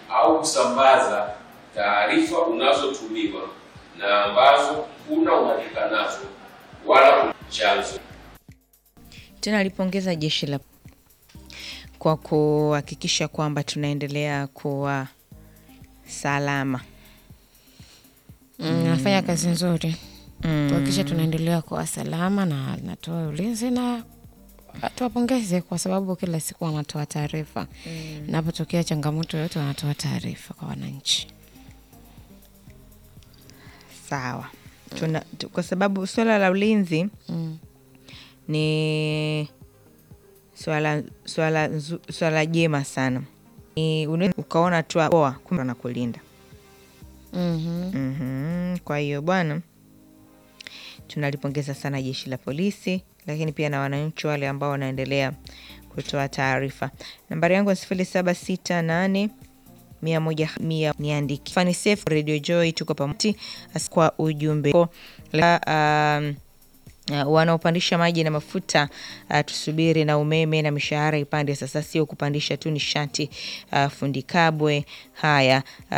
au kusambaza taarifa unazotumiwa na ambazo huna uhakika nazo wala chanzo. Tena alipongeza jeshi la kwa kuhakikisha kwamba tunaendelea kuwa salama. Mm, nafanya kazi nzuri kuhakikisha tunaendelea kuwa salama na natoa ulinzi na tuwapongeze kwa sababu kila siku wanatoa taarifa. Inapotokea changamoto yoyote wanatoa taarifa kwa wananchi. Sawa. Tuna, tu, kwa sababu swala la ulinzi Mm. ni swala swala nzu- swala jema sana. Ni unaweza ukaona tu poa, kumbe wanakulinda. Mhm. Mhm. Kwa hiyo bwana, tunalipongeza sana jeshi la polisi, lakini pia na wananchi wale ambao wanaendelea kutoa taarifa. Nambari yangu ya sifuri saba sita nane mia moja mia niandiki Fani Safe Radio Joy, tuko pamoja As- kwa ujumbe Ko- la, um, Uh, wanaopandisha maji na mafuta uh, tusubiri na umeme na mishahara ipande. Sasa sio kupandisha tu nishati. Uh, fundi Kabwe haya uh,